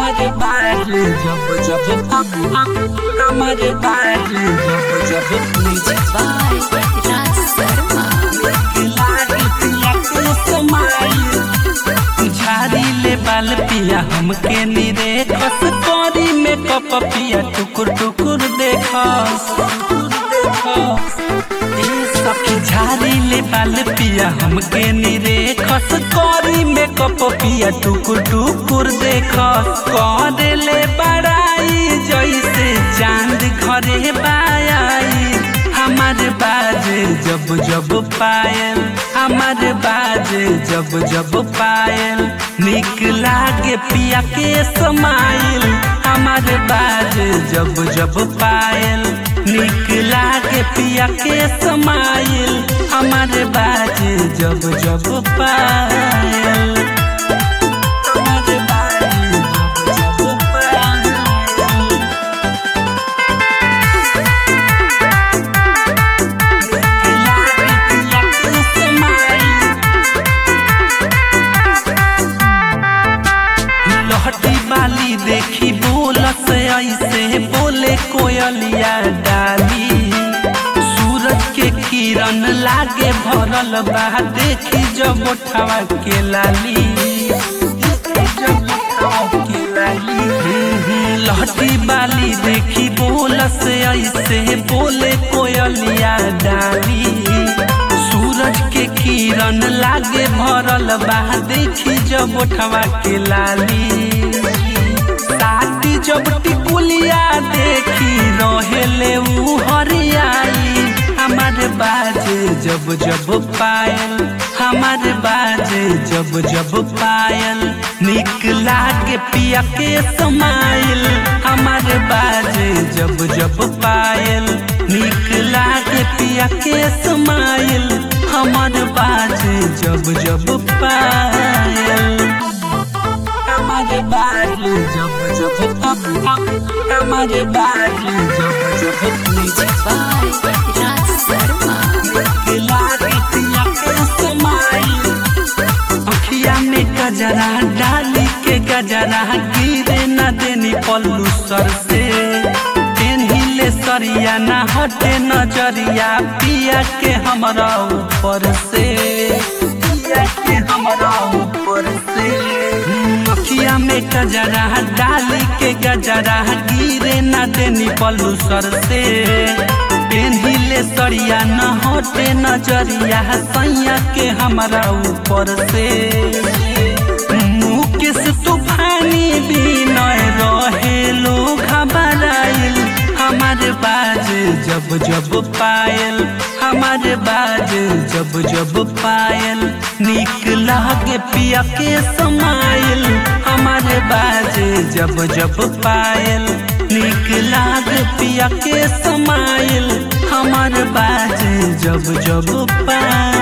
हमारे बारे जब जब हमारे बारे जब जब Music by Raj Sharma. लागे पिया के समाई झाड़ी ले बाल पिया हमके निरे खस करी में कप पिया टुकुर टुकुर देखस ए सखी झाड़ी ले बाल पिया हमके निरे खस करी में कप पिया टुकुर टुकुर देखस करे ले बड़ाई जैसे चांद घरे बायाई हमारे बाजे जब जब पायल हमारे बाजे जब जब पायल निक लागे पिया के समाइल हमारे बाजे जब जब पायल निक लागे पिया के समाइल हमारे बाजे जब जब पायल हमारे बाजे जब जब पायल लहटी बाली देखी बोलस ऐसे बोले कोयलिया डाली सूरज के किरण लागे भरल बा देखी जब उठावा के लाली जब उठावा के लाली हम्म, हम्म, लहटी बाली देखी बोलस ऐसे बोले कोयलिया डाली सूरज के किरण लागे भरल बा देखी जब उठवा के लाली साथी जब टिकुलिया देखी रहेले ऊ हरियाई हमारे बाजे जब जब पायल हमारे बाजे जब जब पायल निक लागे पिया के समाइल हमारे बाजे जब जब पायल निक लागे पिया के समाइल हमारे बाजे जब जब पायल हमारे बाजे जब जब हमारे बाजे जब जब Music by Raj Sharma. लागे पिया के समाइल अखिया में गजरा डाली के गजरा गिरे न देनी पल्लू सर से पेन्हिले सरिया न हटे नजरिया पिया के हमरा ऊपर से पिया के हमरा ऊपर से हम्म, अखिया में गजरा डाली के गजरा गिरे न देनी पल्लू सर से पेन्हिले सरिया न हटे नजरिया सैया के हमरा ऊपर से मुकेश तूफानी बिनय रहे लोग घबराइल हमारे बाजे जब जब पायल हमारे बाजे जब जब पायल निक लागे पिया के समाइल हमारे बाजे जब जब पायल निक लागे पिया के समाइल हमारे बाजे जब जब पायल